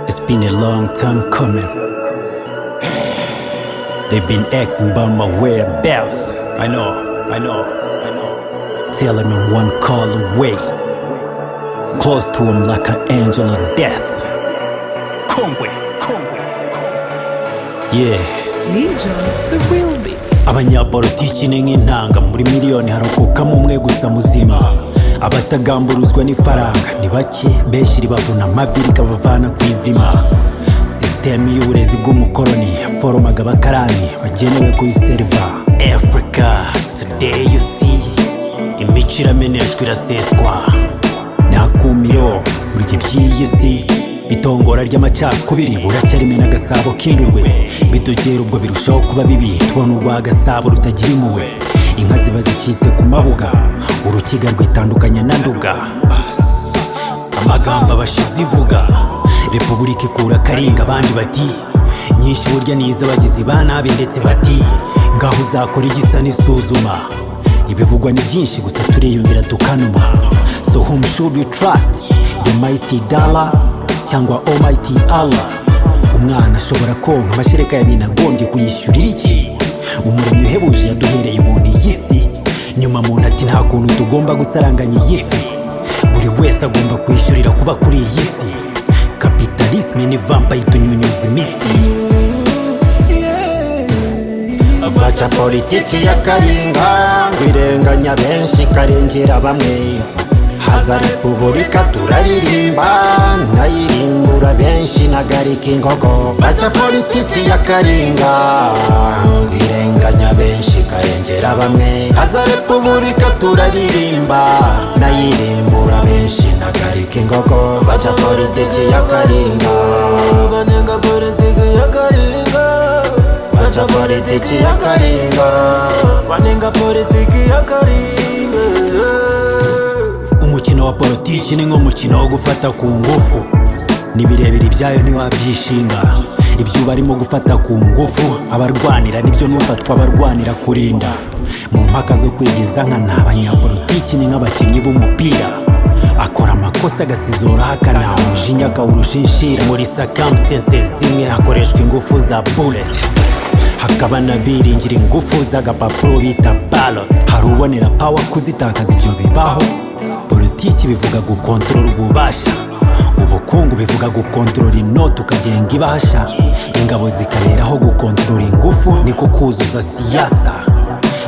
It's been a long time coming. They've been asking about my whereabouts. I know, I know, I know. Tell them I'm one call away. Close to him like an angel of death. Conway, Conway, Conway. Yeah. Legion, the real beat. abanyapolitiki ni nk'intanga muri miliyoni harokokamo umwe gusa muzima abatagamburuzwa n'ifaranga ni bake benshi ribavuna amavi rikabavana ku izima sisitemu y'uburezi bw'umukoroni yaforomaga abakarani bagenewe kuyiseriva africa today you see imico irameneshwa iraseswa nakumiro burya iby'iyi si itongora ry'amacakubiri buracyarimo n'agasabo k'indurwe bidogera ubwo birushaho kuba bibi tubona urwa gasabo rutagira impuhwe inka ziba zicitse ku mabuga urukiga rwitandukanya na nduga amagambo abashize ivuga repubulika ikura akaringa abandi bati nyinshi burya ni iz'abagizi ba nabi ndetse bati ngaho uzakora igisa n'isuzuma ibivugwa ni byinshi gusa turiyumvira tukanuma so whom should we trust the mighty dollar cyangwa almighty allah umwana ashobora konka amashereka ya nyina agombye kuyishyurira iki umuremyi uhebuje yaduhereye ubuntu iyi si nyuma muntu ati nta kuntu tugomba gusaranganya iyi fi buri wese agomba kwishyurira kuba kuri iyi si kapitalisme ni vampa itunyunyuza imitsi baca politiki ya karinga ngo irenganya benshi ikarengera bamwe haza repubulika turaririmba nayirimbura benshi nagarika ingogo baca politiki ya karinga ngo irenganya benshi ikarengera bamwe haza repubulika turaririmba nayirimbura benshi nagarika ingogo baca politiki ya karinga banenga politiki ya karinga baca politiki ya karinga banenga politiki ya karinga umukino wa politiki ni nk'umukino wo gufata ku ngufu ni birebire ibyayo ntiwabyishinga ibyo uba arimo gufata ku ngufu abarwanira nibyo n'ufatwa abarwanira kurinda mu mpaka zo kwigiza nka ni abanyapolitiki ni nk'abakinnyi b'umupira akora amakosa agasizora ahakana umujinya akawurusha inshira muri circumstances zimwe hakoreshwa ingufu za bullet hakaba n'abiringira ingufu z'agapapuro bita ballot hari ubonera power kuzitakaza ibyo bibaho politiki bivuga gukontorora ububasha ubukungu bivuga gukontorora inoti ukagenga ibahasha ingabo zikaberaho gukontorora ingufu niko kuzuza siyasa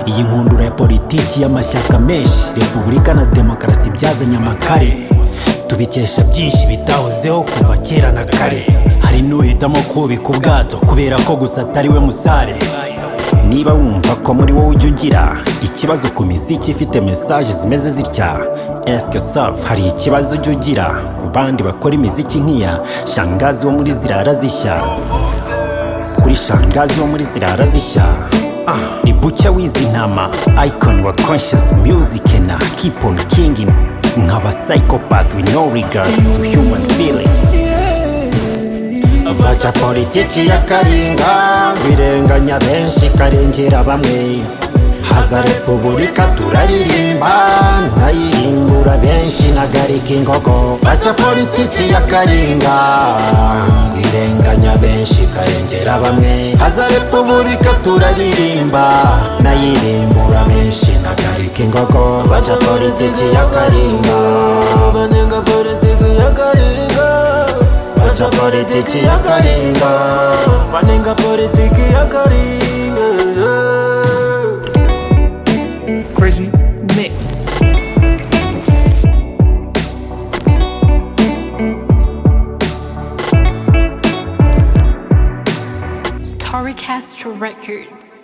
iyi nkundura ya politiki y'amashyaka menshi repubulika na demokarasi byazanye amakare tubikesha byinshi bitahozeho kuva kera na kare hari n'uhitamo kubika ubwato kubera ko gusa atari we musare niba wumva ko muri wowe ujya ugira ikibazo ku miziki ifite mesaje zimeze zitya esike safu hari ikibazo ujya ugira ku bandi bakora imiziki nk'iya shangazi wo muri zirara zishya kuri shangazi wo muri zirara zishya Ah, ni bucya w'izi ntama icon wa conscious music na keep on kinging nk'aba psychopath with no regard to human feelings baca politiki ya karinga birenganya benshi karengera bamwe haza repubulika turaririmba nayirimbura benshi nagarika ingogo baca politiki ya karinga birenganya benshi karengera bamwe haza repubulika turaririmba nayirimbura benshi nagarika ingogo baca politiki ya karinga banenga politiki ya karinga baca politiki ya karinga banenga politiki ya karinga Crazy Mix. Story Castro Records.